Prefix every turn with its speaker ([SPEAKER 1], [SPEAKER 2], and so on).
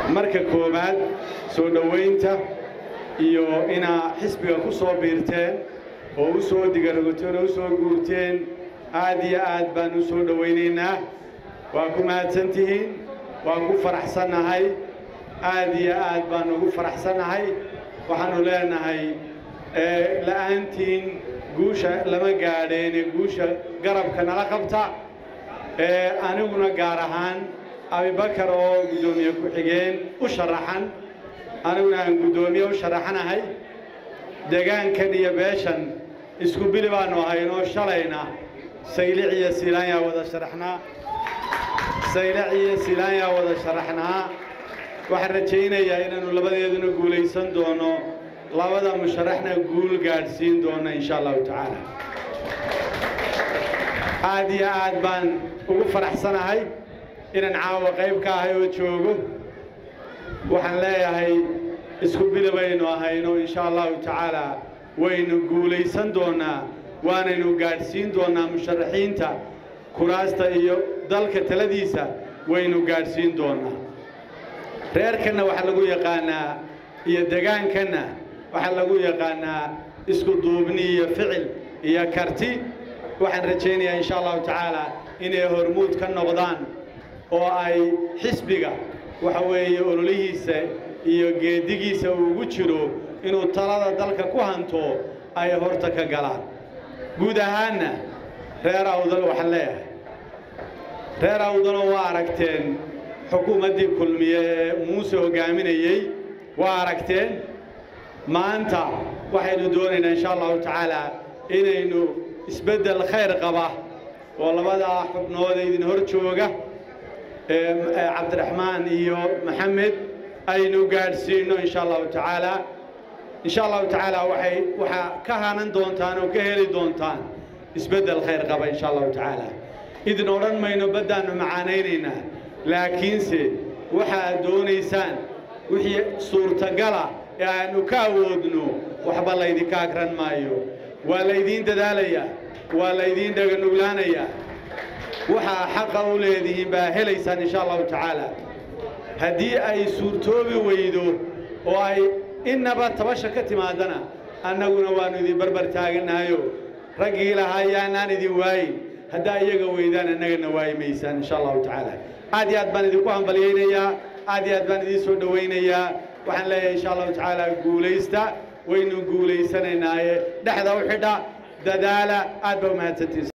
[SPEAKER 1] marka koowaad soo dhowaynta iyo inaa xisbiga ku soo biirteen oo u soo digaragoteen oo u soo guurteen aad iyo aad baan u soo dhowaynaynaa waa ku mahadsantihiin waan ku faraxsannahay aad iyo aad baan ugu faraxsannahay waxaannu leenahay la'aantiin guusha lama gaadheene guusha garabka nala qabta aniguna gaar ahaan abibakar oo guddoomiye ku-xigeen u sharaxan aniguna aan guddoomiye u sharaxanahay degaankan iyo beeshan isku bili baannu ahaynoo shalayna saylic iyo siilaanyaa wada sharaxnaa saylic iyo siilaanyaa wada sharaxnaa waxaan rajaynayaa inaannu labadeeduna guulaysan doono labada musharaxna guul gaadhsiin doona insha allahu tacaala aad iyo aad baan ugu faraxsanahay inaan caawa qayb ka ahay oo joogo waxaan leeyahay isku bili baynu ahayno insha allahu tacaala waynu guulaysan doonnaa waanaynu gaadhsiin doonnaa musharaxiinta kuraasta iyo dalka taladiisa waynu gaadhsiin doonnaa reerkanna waxaa lagu yaqaannaa iyo degaankanna waxaa lagu yaqaannaa isku duubni iyo ficil iyo karti waxaan rajaynayaa insha allahu tacaala inay hormuud ka noqdaan oo ay xisbiga waxa weeye ololihiisa iyo geedigiisa uu ugu jiro inuu talada dalka ku hanto ay horta ka galaan guud ahaanna reer awdal waxaan leeyahay reer awdaloo waa aragteen xukuumaddii kulmiye ee muuse hoggaaminayey waa aragteen maanta waxaynu doonaynaa insha allahu tacaala inaynu isbeddel khayr qaba oo labadaa xubnooda idin hor jooga cabdiraxmaan iyo maxamed aynu gaadhsiinno insha allahu tacaala insha allahu tacaala waxay waxaa ka hanan doontaan oo ka heli doontaan isbeddel khayr qaba insha allahu tacaala idin odhan mayno baddaannu macaanaynaynaa laakiinse waxaad doonaysaan wixii suurtagala ee aannu ka awoodno waxba laydinka agran maayo waa laydiin dadaalayaa waa laydiin dhaganuglaanayaa waxaa xaqa u leedihiin baa helaysaan insha allahu tacaala haddii ay suurtoobi weydo oo ay innaba tabasha ka timaadana annaguna waannu idin barbar taagannahayo raggii lahaa yaanaan idin waayin haddaa iyaga weydaan annagana waayi maysaan insha allahu tacaala aad iyo aad baan idinku hambalyaynayaa aad iyo aad baan idiin soo dhowaynayaa waxaan leeyahay insha allahu tacaala guulaysta waynu guulaysanaynaaye dhexda u xidha dadaala aad baa u mahadsantiisa